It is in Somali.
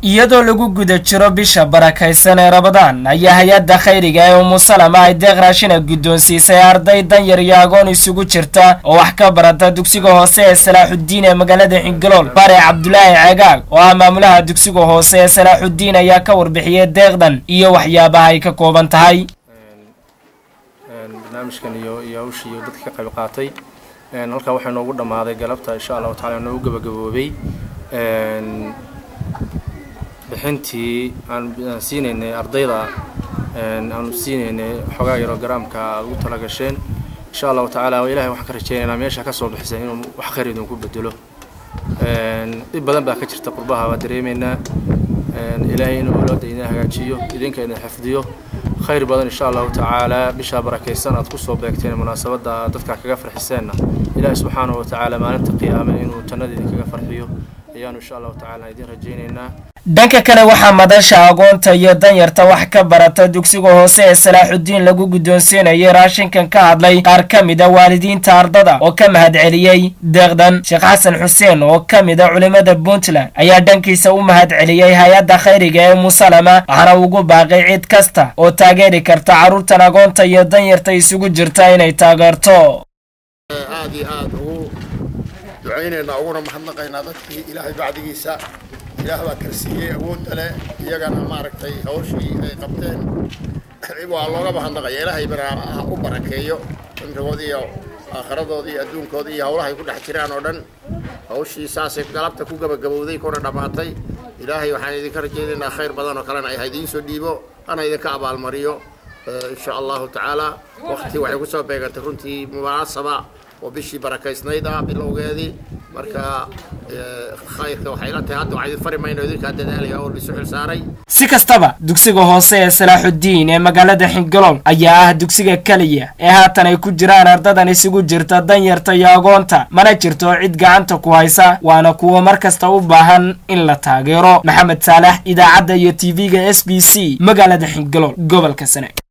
iyadoo lagu guda jiro bisha barakaysan ee rabadaan ayaa hay-adda khayriga ee umusalama ay deeq raashina guddoonsiisay arday danyar iyo agoon isugu jirta oo wax ka barata dugsiga hoose ee salaaxuddiin ee magaalada xingalool bare cabdulaahi cegaag oo ah maamulaha dugsiga hoose ee salaaxuddiin ayaa ka warbixiyay deeqdan iyo waxyaabaha ay ka kooban tahay barnaamijkan iyo iyo hawshii iyo dadka ka qayb qaatay halkaa waxaa noogu dhammaaday galabta insha allahu tacala noogu gabagaboobay bixintii aan siinaynay ardayda aanu siinaynay xoogaa yaroo garaamka aad ugu tala gasheen insha allahu tacaala ilahay waxaan ka rajaynaynaa meesha ka soo bixisay inuu wax khayr idinku bedelo dhib badan baa ka jirta qurbaha waa dareemaynaa ilaahay inuu olooda idin hagaajiyo idinka idin xifdiyo khayr badan insha allahu tacaala bishaa barakaysan aad kusoo beegteen munaasabadda dadka kaga farxiseenna ilaahay subxaanahu wa tacaala maalinta qiyaame inuu jannada idinkaga farxiyo ayaanu insha allahu tacaala idin rajaynaynaa dhanka kale waxaa madasha agoonta iyo danyarta wax ka barata dugsiga hoose ee salaaxuddiin lagu guddoonsiinayay raashinkan ka hadlay qaar ka mid a waalidiinta ardada oo ka mahadceliyey deeqdan sheekh xasan xuseen oo ka mid a culimmada puntland ayaa dhankiisa u mahadceliyey hay-adda khayriga ee umusalama waxaana ugu baaqay cid kasta oo taageeri karta carruurtan agoonta iyo danyarta isugu jirta inay taageerto aad iyo aad ugu ducaynaynaa uguna mahadnaqaynaa dadkii ilaahay bacdigiisa ilaah baa karsiiyey awoodda leh iyagana maaragtay hawshii ay qabteen waa looga mahadnaqaya ilaahay bana ha u barakeeyo cimrigooda iyo aakhiradooda iyo adduunkooda iyo hawlahay ku dhex jiraan oo dhan hawshii saasay galabta ku gabagabowday kuna dhammaatay ilaahay waxaan idinka rajaynaynaa khayr badan oo kalena ay ha idiin soo dhiibo hana idinka abaalmariyo insha allahu tacaala waqti waxay kusoo beegantay runtii munaasaba oo bishii barakaysnayd ah bilowgeedii marka khayrka waxay la tahay hadda waxaa idin fari mayno idinkaa dadaalaya oo lisu xil saaray si kastaba dugsiga hoose ee salaaxuddiin ee magaalada xingalool ayaa ah dugsiga keliya ee haatan ay ku jiraan ardadan isugu jirta danyarta iyo agoonta mana jirto cid gacanta ku haysa waana kuwa mar kasta u baahan in la taageero maxamed saalax idaacadda iyo tv-ga s b c magaalada xingalool gobolka sane